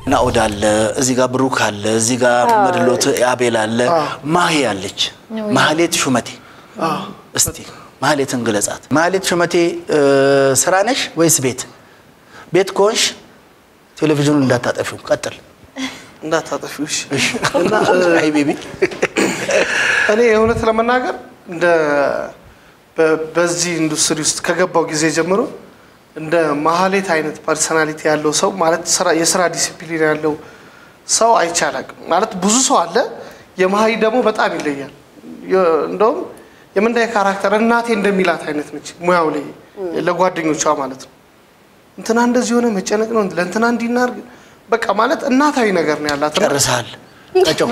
ናኦድ አለ፣ እዚህ ጋር ብሩክ አለ፣ እዚህ ጋር መድሎት አቤል አለ፣ ማሂ አለች፣ ማህሌት ሹመቴ። እስቲ ማህሌትን ግለጻት። ማህሌት ሹመቴ እ፣ ስራ ነሽ ወይስ ቤት? ቤት ከሆንሽ ቴሌቪዥኑን እንዳታጠፊው፣ ቀጥል። እንዳታጠፊው እሺ። እሺ። እና እ፣ አይ ቤቢ እኔ እውነት ለመናገር እንደ በ- በዚህ ኢንዱስትሪ ውስጥ ከገባው ጊዜ ጀምሮ እንደ ማህሌት አይነት ፐርሰናሊቲ ያለው ሰው ማለት ስራ- የስራ ዲሲፕሊን ያለው ሰው አይቻላቅም። ማለት ብዙ ሰው አለ። የማሂ ደግሞ በጣም ይለያል። የ- እንደውም የምንዳይ ካራክተር እናቴ እንደሚላት አይነት ነች። ሙያው ላይ ለጓደኞቿ ማለት ነው። እንትና እንደዚህ ሆነ መጨነቅ ነው ለእንትና እንዲናርግ በቃ ማለት እናታዊ ነገር ነው ያላት እና ጨርሰሃል። ቀጮ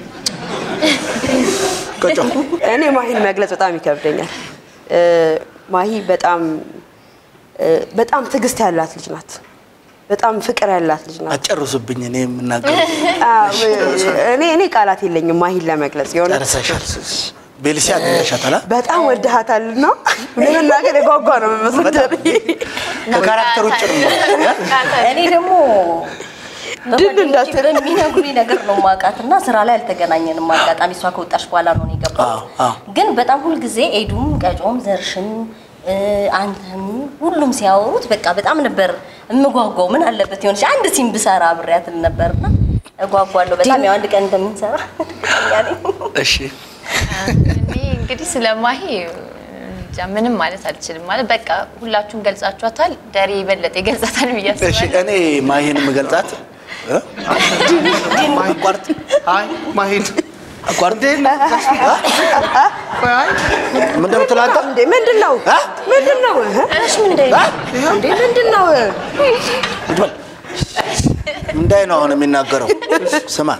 ቀጮ እኔ ማሂን መግለጽ በጣም ይከብደኛል። እ፣ ማሂ በጣም እ፣ በጣም ትዕግስት ያላት ልጅ ናት። በጣም ፍቅር ያላት ልጅ ናት። አጨርሱብኝ። እኔ የምናገረው አዎ፣ እኔ እኔ ቃላት የለኝም ማሂን ለመግለጽ የሆነ ጨርሰሻል። ቤልሲ አገኘሻታል። በጣም ወድሃታልና ለመናገር የጓጓ ነው የምመስለው። ከካራክተር ውጭ ነው። እኔ ደግሞ ድል በጓደኞቼ እንዳትል። በሚነግሩኝ ነገር ነው ማውቃት እና ስራ ላይ አልተገናኘንም። አጋጣሚ እሷ ከወጣች በኋላ ነው እኔ የገባሁት። አዎ፣ አዎ። ግን በጣም ሁልጊዜ ኤዱም ቀጮም ዘርሽም እ፣ አንተም ሁሉም ሲያወሩት በቃ በጣም ነበር የምጓጓው። ምን አለበት የሆነች አንድ ሲም ብሰራ አብሬያት ነበርና እጓጓለሁ በጣም ያው አንድ ቀን እንደምንሰራ ያኔ እሺ እኔ እንግዲህ ስለ ማሂ እንጃ ምንም ማለት አልችልም። ማለት በቃ ሁላችሁም ገልጻችኋታል። ደሬ የበለጠ ይገልጻታል ብዬ እሺ አስባለሁ። እኔ ማሂን የምገልጻት እ? አቋርጥ አይ ማሂድ አቋርጥ እንዴት ነህ? ቆይ፣ አይ ምን እንደምትለው አንተ? እንዴ ምንድን ነው አ? ምንድን ነው እሺ ምን እንደ እንዴ ምንድን ነው ቁጭ በል። እንዳይ ነው አሁን የሚናገረው። ስማ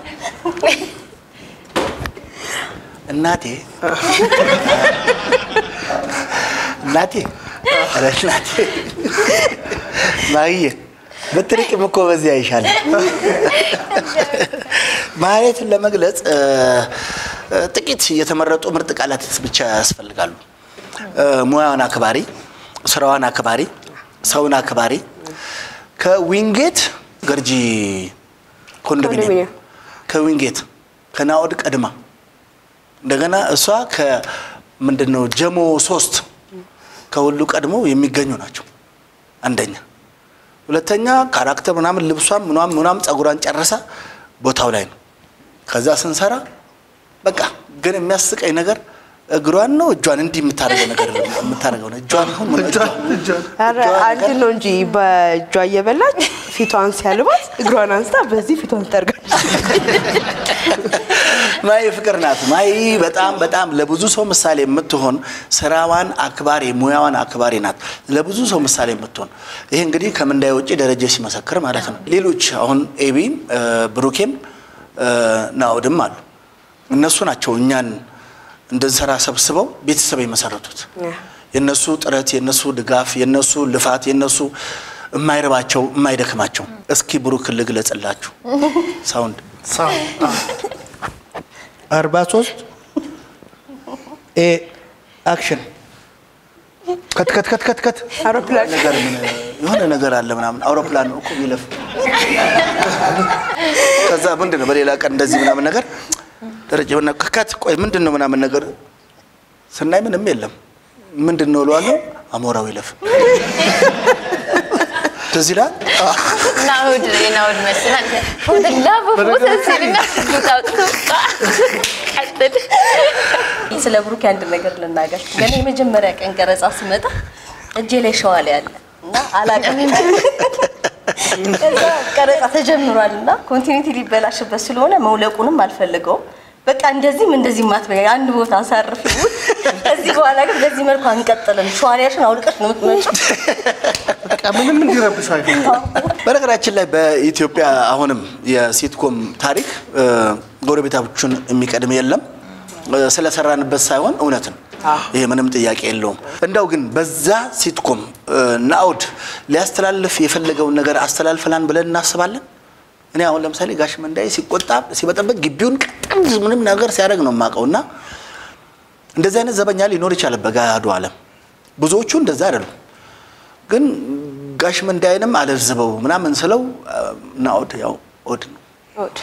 እናቴ እናቴ ኧረ እናቴ ማየ ብትርቂም እኮ በዚህ አይሻልም። ማለትን ለመግለጽ እ፣ እ፣ ጥቂት የተመረጡ ምርጥ ቃላት ብቻ ያስፈልጋሉ። እ፣ ሙያዋን አክባሪ፣ ስራዋን አክባሪ፣ ሰውን አክባሪ ከዊንጌት ገርጂ ኮንዶሚኒየም ኮንዶሚኒየም። ከዊንጌት ከናኦድ ቀድማ እንደገና እሷ ከምንድን ነው ጀሞ ሶስት ከሁሉ ቀድሞ የሚገኙ ናቸው። አንደኛ፣ ሁለተኛ ካራክተር ምናምን ልብሷም ምናምን ምናምን ጸጉሯን ጨርሳ ቦታው ላይ ነው። ከዛ ስንሰራ በቃ ግን የሚያስቀኝ ነገር እግሯን ነው እጇን እንዲህ የምታደርገው ነገር የምታደርገው ነው። እጇን ይሁን ምን እጇን እጇን ኧረ አንድ ነው እንጂ በእጇ እየበላች ፊቷን ሲያልባት እግሯን አንስታ በዚህ ፊቷን ትጠርጋለች። ማይ ፍቅር ናት። ማይ በጣም በጣም ለብዙ ሰው ምሳሌ የምትሆን ስራዋን አክባሪ ሙያዋን አክባሪ ናት። ለብዙ ሰው ምሳሌ የምትሆን ይሄ እንግዲህ ከምንዳይ ውጭ ደረጀ ሲመሰክር ማለት ነው። ሌሎች አሁን ኤቢም እ፣ ብሩኬም እ፣ ናኦድም አሉ። እነሱ ናቸው እኛን እንድንሰራ ሰብስበው ቤተሰብ የመሰረቱት። የነሱ ጥረት፣ የነሱ ድጋፍ፣ የነሱ ልፋት፣ የነሱ የማይረባቸው የማይደክማቸው። እስኪ ብሩክ ልግለጽላችሁ ሳውንድ ሳው አዎ። አርባ ሶስት ኤ አክሽን ከት ከት ከት ከት ከት አውሮፕላን ነገር ምን የሆነ ነገር አለ ምናምን አውሮፕላን ነው እኮ ቢለፍ ከዛ ምንድን ነው በሌላ ቀን እንደዚህ ምናምን ነገር ደረጃ የሆነ ከት ቆይ ምንድን ነው ምናምን ነገር ስናይ ምንም የለም ምንድን ነው እለዋለሁ አሞራው ይለፍ ትዝ ይላል ናውድ ናውድ መስላል ወደላ በፎቶ ሲልና ታውጡ ቀጥል ስለ ብሩክ አንድ ነገር ልናገር። ገና የመጀመሪያ ቀን ቀረጻ ስመጣ እጄ ላይ ሸዋል ያለ እና አላውቅም። ከዛ ቀረጻ ተጀምሯል እና ኮንቲኒቲ ሊበላሽበት ስለሆነ መውለቁንም አልፈልገውም። በቃ እንደዚህም እንደዚህ ማትበያ አንድ ቦታ አሳርፍ ይሁን። ከዚህ በኋላ ግን በዚህ መልኩ አንቀጥልም። ሸዋሊያሽን አውልቀሽ ነው የምትመጪው። በቃ ምንም እንዲረብሽ አይፈልግም። በነገራችን ላይ በኢትዮጵያ አሁንም የሲትኮም ታሪክ እ፣ ጎረቤታችን የሚቀድም የለም። እ፣ ስለሰራንበት ሳይሆን እውነት ነው። ይሄ ምንም ጥያቄ የለውም። እንደው ግን በዛ ሲትኮም እ፣ ናኦድ ሊያስተላልፍ የፈለገውን ነገር አስተላልፈላን ብለን እናስባለን። እኔ አሁን ለምሳሌ ጋሽ መንዳይ ሲቆጣ ሲበጠበት ግቢውን ቀጥም ምንም ነገር ሲያደርግ ነው የማውቀው እና እንደዚህ አይነት ዘበኛ ሊኖር ይችላል በገሃዱ ዓለም። ብዙዎቹ እንደዛ አይደሉም። ግን ጋሽ መንዳይንም አለዝበው ምናምን ስለው አ፣ ናኦድ ያው ናኦድ ነው እሑድ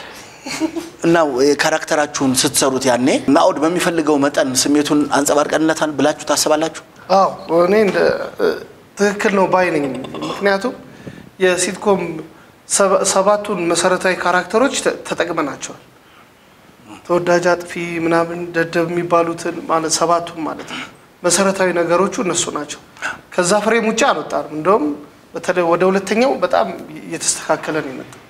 እና ካራክተራችሁን ስትሰሩት ያኔ ናኦድ በሚፈልገው መጠን ስሜቱን አንጸባርቀንለታል ብላችሁ ታስባላችሁ? አዎ እኔ እንደ እ፣ ትክክል ነው ባይ ነኝ። ምክንያቱም የሲትኮም ሰባ- ሰባቱን መሰረታዊ ካራክተሮች ተ- ተጠቅመናቸዋል። ተወዳጅ፣ አጥፊ፣ ምናምን ደደብ የሚባሉትን ማለት ሰባቱን ማለት ነው። መሰረታዊ ነገሮቹ እነሱ ናቸው። ከዛ ፍሬም ውጭ አልወጣንም። እንደውም በተለይ ወደ ሁለተኛው በጣም እየተስተካከለ ነው የመጣው።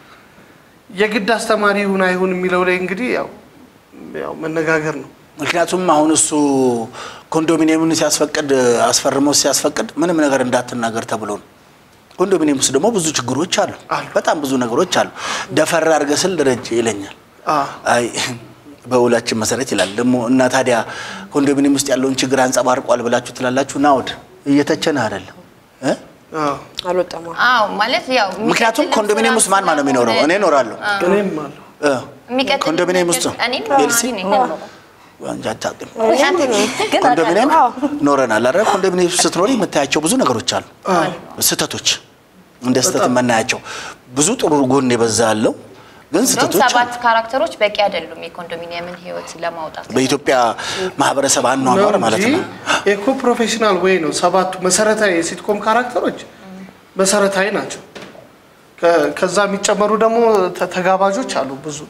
የግድ አስተማሪ ይሁን አይሁን የሚለው ላይ እንግዲህ ያው ያው መነጋገር ነው። ምክንያቱም አሁን እሱ ኮንዶሚኒየምን ሲያስፈቅድ አስፈርሞ ሲያስፈቅድ ምንም ነገር እንዳትናገር ተብሎ ነው። ኮንዶሚኒየም ውስጥ ደግሞ ብዙ ችግሮች አሉ፣ አሉ። በጣም ብዙ ነገሮች አሉ። ደፈር አድርገህ ስል ደረጀ ይለኛል። አዎ አይ በውላችን መሰረት ይላል ደግሞ እና ታዲያ ኮንዶሚኒየም ውስጥ ያለውን ችግር አንጸባርቋል ብላችሁ ትላላችሁ። ናውድ እየተቸንህ አይደለም እ? አዎ አልወጣም። አዎ ማለት ያው ምክንያቱም የሚቀጥልም ኮንዶሚኒየም ውስጥ ማን ማን ነው የሚኖረው? እኔ እኖራለሁ። እኔም አለሁ እ። የሚቀጥልም ኮንዶሚኒየም ውስጥ እኔም ኤልሲ ነዋሪ ነኝ። አንቺ አታውቂም። ግን ኮንዶሚኒየም አዎ። ኖረናል አይደል? ኮንዶሚኒየም ውስጥ ስትኖሪ የምታያቸው ብዙ ነገሮች አሉ፣ ስህተቶች እንደ ስህተት የምናያቸው ብዙ ጥሩ ጎን የበዛ ያለው ግን እንደውም ስህተቶች አሉ። ሰባት ካራክተሮች በቂ አይደሉም የኮንዶሚኒየምን ህይወት ለማውጣት። በኢትዮጵያ ማህበረሰብ አኗኗር ማለት ነው። ኤኮ ፕሮፌሽናል ወይ ነው። ሰባቱ መሰረታዊ የሲትኮም ካራክተሮች መሰረታዊ ናቸው። ከ- ከዛ የሚጨመሩ ደግሞ ተ- ተጋባዦች አሉ ብዙ።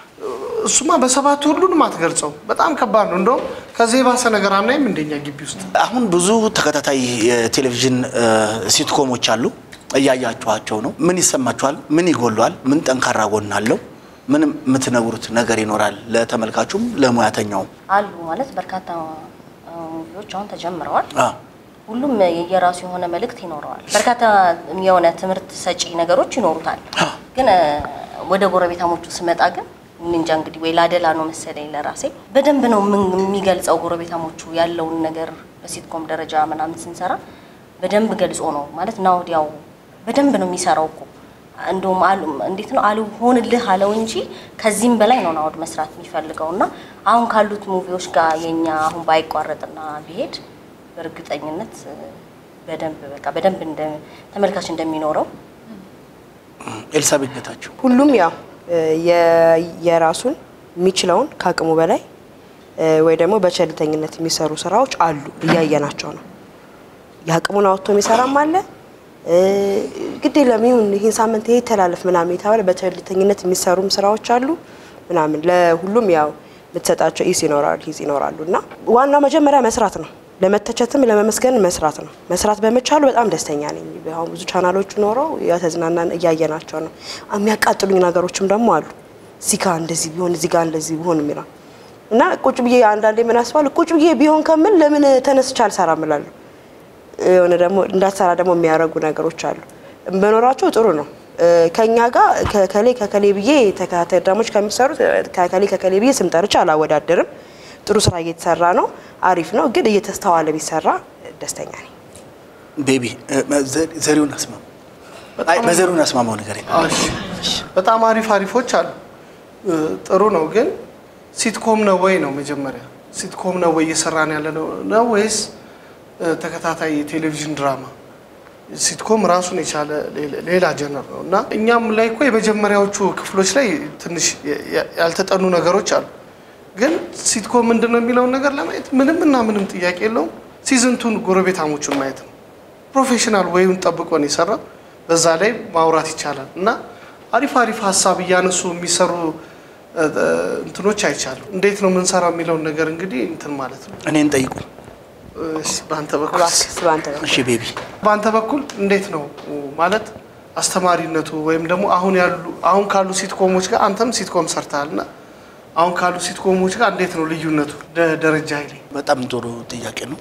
እሱማ በሰባቱ ሁሉንም አትገልጸው። በጣም ከባድ ነው። እንደውም ከዚህ የባሰ ነገር አናይም እንደኛ ግቢ ውስጥ አሁን ብዙ ተከታታይ የቴሌቪዥን እ፣ ሲትኮሞች አሉ። እያያችኋቸው ነው። ምን ይሰማችኋል? ምን ይጎሏል? ምን ጠንካራ ጎን አለው? ምን የምትነግሩት ነገር ይኖራል? ለተመልካቹም ለሙያተኛውም። አሉ ማለት በርካታ አ፣ ሙቪዎች አሁን ተጀምረዋል። አ፣ ሁሉም የየራሱ የሆነ መልእክት ይኖረዋል። በርካታ የሆነ ትምህርት ሰጪ ነገሮች ይኖሩታል። ግን አ፣ ወደ ጎረቤታሞቹ ስመጣ ግን እኔ እንጃ እንግዲህ ወይ ላደላ ነው መሰለኝ ለራሴ በደንብ ነው ምን- የሚገልጸው ጎረቤታሞቹ ያለውን ነገር በሲትኮም ደረጃ ምናምን ስንሰራ በደንብ ገልጾ ነው ማለት ነው። ወዲያው በደንብ ነው የሚሰራው እኮ እንደውም አሉ እንዴት ነው አልሆንልህ አለው እንጂ ከዚህም በላይ ነው ናውድ መስራት የሚፈልገው እና አሁን ካሉት ሙቪዎች ጋር የኛ አሁን ባይቋረጥና ቢሄድ በእርግጠኝነት እ፣ በደንብ በቃ በደንብ እንደ ተመልካች እንደሚኖረው ኤልሳቤት ጌታቸው ሁሉም ያው እ፣ የ- የራሱን የሚችለውን ከአቅሙ በላይ እ፣ ወይ ደግሞ በቸልተኝነት የሚሰሩ ስራዎች አሉ፣ እያየናቸው ነው። የአቅሙን አውጥቶ የሚሰራም አለ። እ፣ ግድ የለም ይሁን ይህን ሳምንት ይሄ ይተላለፍ ምናምን የተባለ በቸልተኝነት የሚሰሩም ስራዎች አሉ ምናምን። ለሁሉም ያው የምትሰጣቸው ኢስ ይኖራሉ ሂዝ ይኖራሉ እና ዋናው መጀመሪያ መስራት ነው። ለመተቸትም ለመመስገን መስራት ነው። መስራት በመቻሉ በጣም ደስተኛ ነኝ። አሁን ብዙ ቻናሎች ኖረው የተዝናናን እያየናቸው ነው። የሚያቃጥሉኝ ነገሮችም ደግሞ አሉ። እዚህ ጋ እንደዚህ ቢሆን እዚህ ጋ እንደዚህ ቢሆን የሚለው እና ቁጭ ብዬ አንዳንዴ ምን አስባለሁ ቁጭ ብዬ ቢሆን ከምል ለምን ተነስቼ አልሰራም እላለሁ። የሆነ ደግሞ እንዳትሰራ ደግሞ የሚያደርጉ ነገሮች አሉ። መኖራቸው ጥሩ ነው። እ፣ ከኛ ጋር ከከሌ ከከሌ ብዬ ተከታታይ ድራሞች ከሚሰሩት እ፣ ከከሌ ከከሌ ብዬ ስም ጠርቼ አላወዳደርም። ጥሩ ስራ እየተሰራ ነው፣ አሪፍ ነው። ግን እየተስተዋለ ቢሰራ ደስተኛ ነኝ። ቤቢ እ፣ ዘ- ዘሪሁን አስማማው አይ በዘሪሁን አስማማው ነገር እሺ። በጣም አሪፍ አሪፎች አሉ። እ፣ ጥሩ ነው ግን ሲትኮም ነው ወይ ነው መጀመሪያ ሲትኮም ነው ወይ እየሰራን ያለ ነው ነው ወይስ እ፣ ተከታታይ የቴሌቪዥን ድራማ? ሲትኮም ራሱን የቻለ ሌላ- ሌላ ጀነር ነው እና እኛም ላይ እኮ የመጀመሪያዎቹ ክፍሎች ላይ ትንሽ የ- የ- ያልተጠኑ ነገሮች አሉ። ግን ሲትኮም ምንድን ነው የሚለውን ነገር ለማየት ምንም እና ምንም ጥያቄ የለውም። ሲዝንቱን ጎረቤታሞቹን ማየት ነው። ፕሮፌሽናል ወይውን ጠብቆ ነው የሰራው። በዛ ላይ ማውራት ይቻላል እና አሪፍ አሪፍ ሀሳብ እያነሱ የሚሰሩ እ፣ እ፣ እንትኖች አይቻሉ። እንዴት ነው የምንሰራው የሚለውን ነገር እንግዲህ እንትን ማለት ነው። እኔን ጠይቁኝ። እሺ፣ በአንተ በኩል እባክህ ስለአንተ ነው። እሺ ቤቢ በአንተ በኩል እንዴት ነው ማለት አስተማሪነቱ ወይም ደግሞ አሁን ያሉ አሁን ካሉ ሲትኮሞች ጋር አንተም ሲትኮም ሰርተሃል እና አሁን ካሉ ሲትኮሞች ጋር እንዴት ነው ልዩነቱ? ደ- ደረጃ ኃይሌ በጣም ጥሩ ጥያቄ ነው።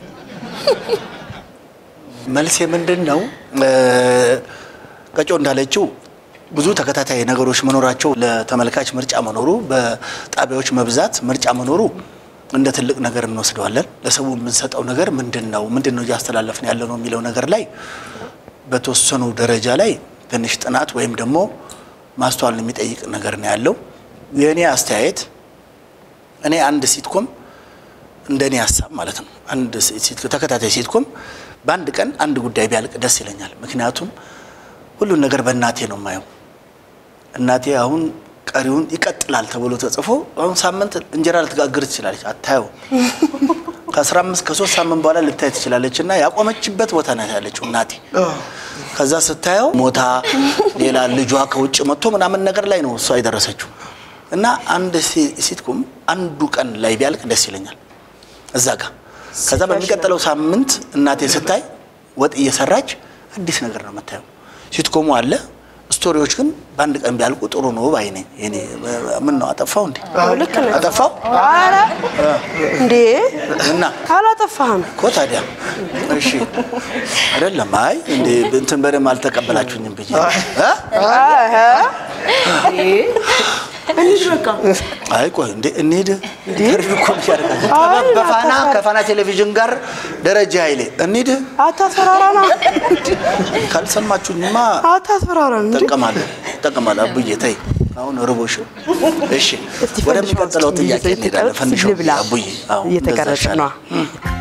መልሴ ምንድን ነው? እ፣ ቀጮ እንዳለችው ብዙ ተከታታይ ነገሮች መኖራቸው ለተመልካች ምርጫ መኖሩ፣ በጣቢያዎች መብዛት ምርጫ መኖሩ እንደ ትልቅ ነገር እንወስደዋለን። ለሰው የምንሰጠው ነገር ምንድን ነው ምንድን ነው እያስተላለፍን ያለ ነው የሚለው ነገር ላይ በተወሰኑ ደረጃ ላይ ትንሽ ጥናት ወይም ደግሞ ማስተዋልን የሚጠይቅ ነገር ነው ያለው። የእኔ አስተያየት እኔ አንድ ሲትኮም እንደ እኔ ሀሳብ ማለት ነው አንድ ሲት- ተከታታይ ሲትኮም በአንድ ቀን አንድ ጉዳይ ቢያልቅ ደስ ይለኛል። ምክንያቱም ሁሉን ነገር በእናቴ ነው የማየው። እናቴ አሁን ቀሪውን ይቀጥላል ተብሎ ተጽፎ አሁን ሳምንት እንጀራ ልትጋግር ትችላለች፣ አታየው ከአስራ አምስት ከሶስት ሳምንት በኋላ ልታይ ትችላለች። እና ያቆመችበት ቦታ ናት ያለችው እናቴ። ከዛ ስታየው ሞታ ሌላ ልጇ ከውጭ መጥቶ ምናምን ነገር ላይ ነው እሷ የደረሰችው። እና አንድ ሲ- ሲትኮም አንዱ ቀን ላይ ቢያልቅ ደስ ይለኛል እዛ ጋር። ከዛ በሚቀጥለው ሳምንት እናቴ ስታይ ወጥ እየሰራች አዲስ ነገር ነው የምታየው። ሲትኮሙ አለ ስቶሪዎች ግን በአንድ ቀን ቢያልቁ ጥሩ ነው ባይ ነኝ። እኔ ምን ነው አጠፋው እንዴ? ልክ ነህ። አጠፋው ኧረ እንዴ እና አላጠፋህም። እኮ ታዲያ እሺ አይደለም። አይ እንዴ እንትን በደንብ አልተቀበላችሁኝም ብዬ እ? እንሂድ በቃ። አይ ቆይ እንዴ እንሂድ። ኢንተርቪው እኮ እያደረጋችሁ አይ፣ በፋና አታስፈራ- ከፋና ቴሌቪዥን ጋር ደረጃ ኃይሌ እንሂድ። አታስፈራራና፣ ካልሰማችሁኝማ አታስፈራራን እንጂ እጠቀማለሁ እጠቀማለሁ። አቡዬ ተይ አሁን ርቦሽ። እሺ እስቲ ወደሚቀጥለው ፈንድሻው እስኪ ጥያቄ እንሄዳለን። ፈንድሻው ልብላ። አቡዬ አዎ፣ እየተቀረጸ እንደዛ ነዋ። ይሻላል።